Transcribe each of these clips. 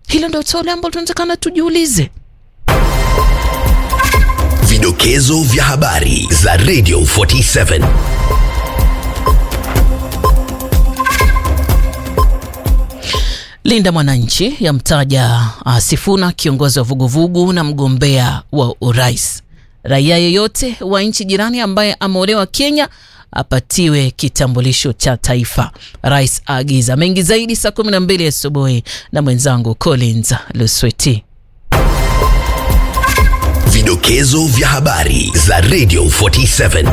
Hilo ndio swali ambalo tunatakana tujiulize. Vidokezo vya habari za Radio 47. Linda Mwananchi yamtaja uh, Sifuna kiongozi wa vuguvugu na mgombea wa urais. Raia yeyote wa nchi jirani ambaye ameolewa Kenya apatiwe kitambulisho cha taifa. Rais aagiza mengi zaidi saa 12 asubuhi na mwenzangu Collins Lusweti. Vidokezo vya habari za Radio 47.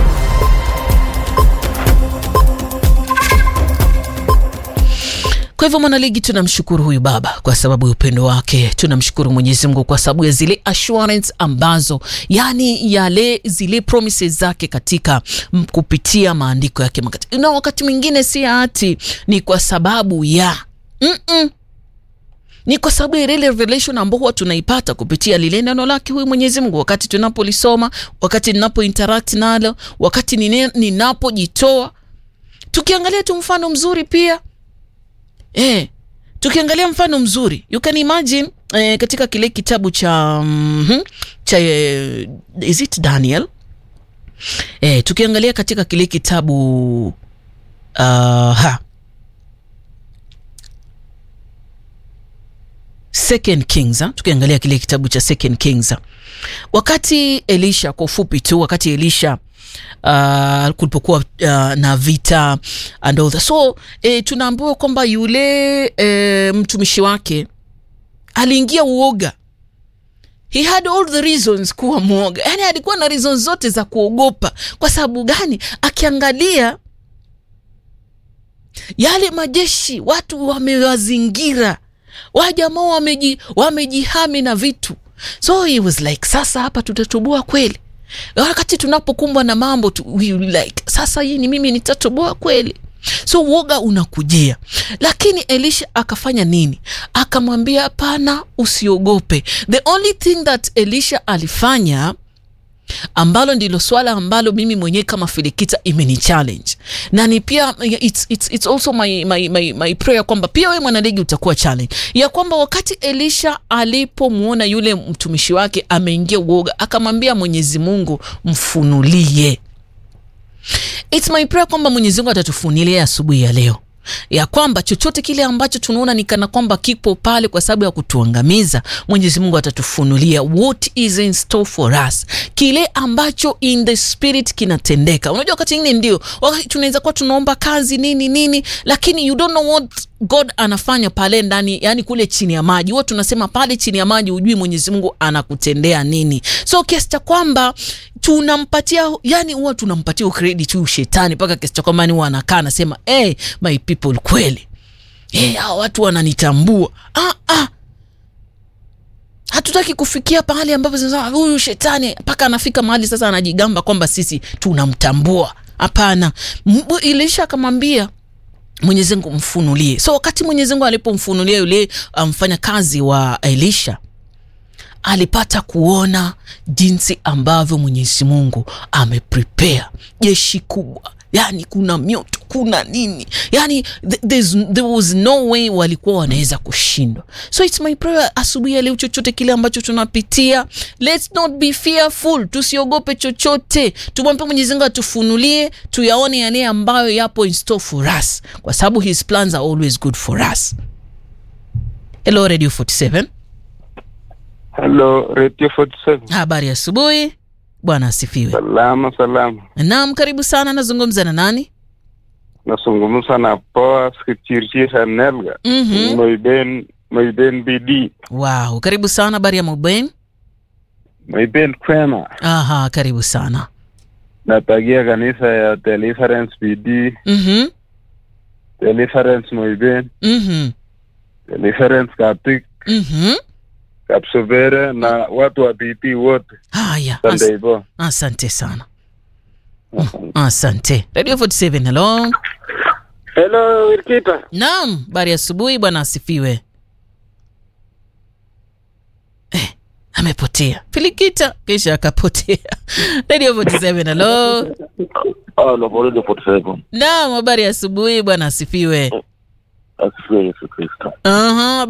Kwa hivyo mwanaligi, tunamshukuru huyu baba kwa sababu ya upendo wake. Tunamshukuru Mwenyezi Mungu kwa sababu ya zile assurance ambazo, yani yale zile promises zake katika m, kupitia maandiko yake makati, na wakati mwingine si hati ni kwa sababu ya mm -mm. Ni kwa sababu ya ile revelation ambao huwa tunaipata kupitia lile neno lake huyu Mwenyezi Mungu, wakati tunapolisoma, wakati ninapo interact nalo, wakati ninapojitoa. Tukiangalia tu mfano mzuri pia Eh, tukiangalia mfano mzuri you can imagine eh, katika kile kitabu cha mm -hmm, cha eh, is it Daniel eh, tukiangalia katika kile kitabu uh, ha Second Kings ha? Tukiangalia kile kitabu cha Second Kings wakati Elisha, kwa ufupi tu, wakati Elisha Uh, kulipokuwa uh, na vita and all that. So eh, tunaambiwa kwamba yule eh, mtumishi wake aliingia uoga. He had all the reasons kuwa mwoga, yani alikuwa na reasons zote za kuogopa. Kwa sababu gani? Akiangalia yale majeshi, watu wamewazingira, wajamaa wameji, wamejihami na vitu, so he was like, sasa hapa tutatoboa kweli? wakati tunapokumbwa na mambo tu, like sasa hii ni mimi nitatoboa kweli? So uoga unakujia, lakini Elisha akafanya nini? Akamwambia hapana, usiogope. The only thing that Elisha alifanya ambalo ndilo swala ambalo mimi mwenyewe kama Filikita imeni challenge na ni pia it's, it's, it's also my, my, my, my prayer kwamba pia wewe mwanaligi utakuwa challenge ya kwamba wakati Elisha alipomwona yule mtumishi wake ameingia uoga, akamwambia Mwenyezi Mungu mfunulie. It's my prayer kwamba Mwenyezi Mungu atatufunulia asubuhi ya leo ya kwamba chochote kile ambacho tunaona ni kana kwamba kipo pale kwa sababu ya kutuangamiza, Mwenyezi Mungu atatufunulia what is in store for us, kile ambacho in the spirit kinatendeka. Unajua, wakati mwingine ndio wakati tunaweza kuwa tunaomba kazi nini nini, lakini you don't know what God anafanya pale ndani, yani kule chini ya maji. Huwa tunasema pale chini ya maji hujui Mwenyezi Mungu anakutendea nini, so kiasi cha kwamba tunampatia yani, huwa tunampatia credit huyu shetani mpaka kiasi cha kwamba ni huwa anakaa anasema hey, my people, kweli hey, hao watu wananitambua. ah, ah. Hatutaki kufikia pahali ambapo sasa huyu shetani mpaka anafika mahali sasa anajigamba kwamba sisi tunamtambua. Hapana, Elisha akamwambia Mwenyezi Mungu mfunulie. So wakati Mwenyezi Mungu alipomfunulia yule mfanya um, kazi wa Elisha alipata kuona jinsi ambavyo Mwenyezi Mungu ameprepare jeshi kubwa, yani kuna mioto, kuna nini, yani there was no way walikuwa wanaweza kushindwa. So it's my prayer asubuhi ya leo, chochote kile ambacho tunapitia, let's not be fearful, tusiogope chochote, tumwombe Mwenyezi Mungu atufunulie, tuyaone yale ambayo yapo in store for us, kwa sababu his plans are always good for us. Hello Radio 47. Hello, Radio 47. Habari ya asubuhi. Bwana asifiwe. Salama salama. Naam, karibu sana. Nazungumza na nani? Nazungumza na Poa Skipchirchir Nelga. Mhm. Moiben Moiben BD. Wow, karibu sana. Habari ya Moben? Moiben kwema. Aha, karibu sana. Natagia kanisa ya Deliverance BD. Mhm. Deliverance Moiben. Mhm. Deliverance Kaptik. Mhm. Kapsubere na watu wa BD wote. Haya. As Sunday bo. asante sana. Asante. Radio 47, hello. Hello, Wirkita. Naam, habari ya asubuhi. Bwana asifiwe. Eh, amepotea. Filikita kisha akapotea. Radio 47, hello. Halo, Radio 47. Naam, habari ya asubuhi. Bwana asifiwe. Asifiwe Yesu Kristo. Aha,